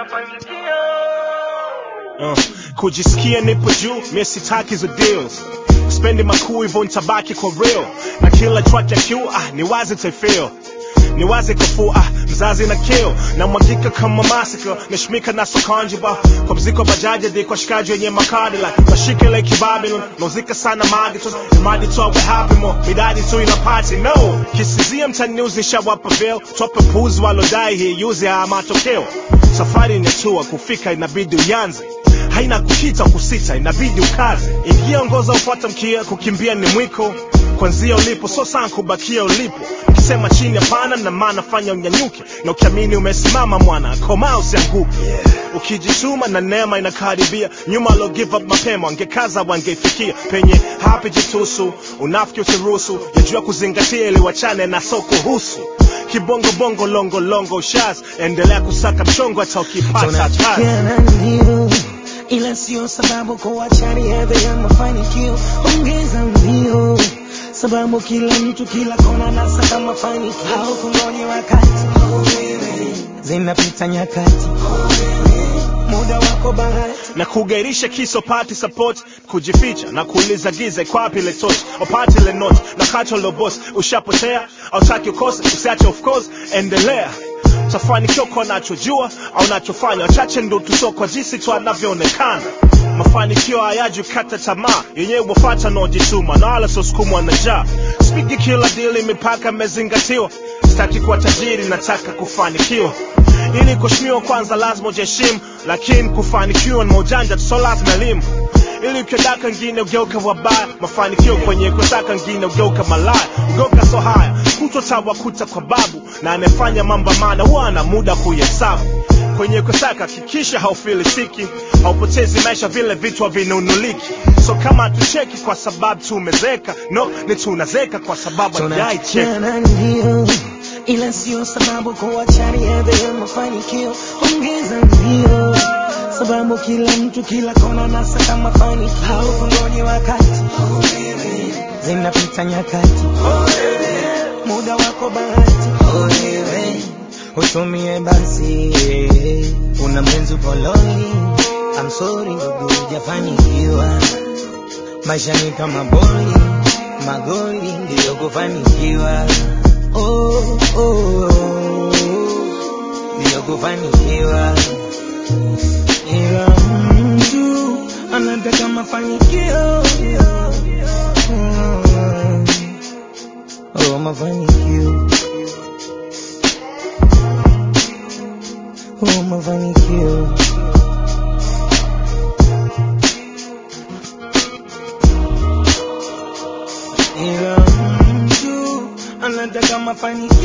Uh, kujisikia nipo juu mie sitaki hizo deals spendi makuu hivyo nitabaki kwa real na kila track ya Q ah, ni wazi taifeel ni wazi kafua ah, mzazi na kill na mwagika kama masika nashmika na sokanjiba kwa mziko bajaji di kwa shikaji wenye makadi like mashike like Babylon nauzika sana madi tu madi tu we happy mo midadi tu ina party no kisizia mtani news nishawapa veil tope puzi walodai hii yuzi haya matokeo safari ni tua kufika inabidi uyanze haina kukita kusita inabidi ukaze ingia ongoza ufuata mkia kukimbia ni mwiko kwanzia ulipo so sana kubakia ulipo ukisema chini hapana na maana fanya unyanyuke na ukiamini umesimama mwana koma usianguke ukijituma na neema inakaribia nyuma alo give up mapema wangekaza wangeifikia penye hapi jitusu unafiki usiruhusu yajua kuzingatia ili wachane na soko husu kibongo bongo longo longo shaz endelea kusaka mchongo hata ukipata kazi tunachukiana ndio ila sio sababu kuachani hadhi ya mafanikio ongeza mbio sababu kila mtu kila kona nasaka mafanikio au kungoje wakati zinapita nyakati muda wako bahati na kugairisha kiso pati support kujificha na kuuliza giza iko wapi ile torch opati ile note na kato lo boss ushapotea autaki ukose usiache of course endelea utafanikiwa kwa nachojua au nachofanya wachache ndo tuso kwa jinsi tu anavyoonekana mafanikio hayaji kata tamaa yenyewe wafata naojituma na wala sosukumwa na njaa spigi kila dili mipaka imezingatiwa sitaki kuwa tajiri nataka kufanikiwa ili kuheshimiwa kwanza lazima ujiheshimu lakini kufanikiwa ni maujanja tu so lazima elimu ili ukiodaka ngine ugeuka wabaya mafanikio kwenye kutaka ngine ugeuka malaya ugeuka so haya kutotawakuta kwa babu na anayefanya mambo maana huwa ana muda kuhesabu kwenye kusaka hakikisha haufilisiki haupotezi maisha vile vitu havinunuliki so kama hatucheki kwa sababu tumezeka no ni tunazeka kwa sababu hatujaicheka tunachukiana ndio ila sio sababu kuachani hadhi ya mafanikio ongeza mbio sababu kila mtu kila kona nasaka mafanikio au kungoje wakati zinapita nyakati muda wako bahati utumie basi una mwenzi poloni I'm sorry ndugu hujafanikiwa maisha ni kama boli magoli ndiyo kufanikiwa oh, oh, oh, ndiyo kufanikiwa ila mtu anataka mafanikio oh, mafanikio oh, mafanikio ila mtu anataka mafanikio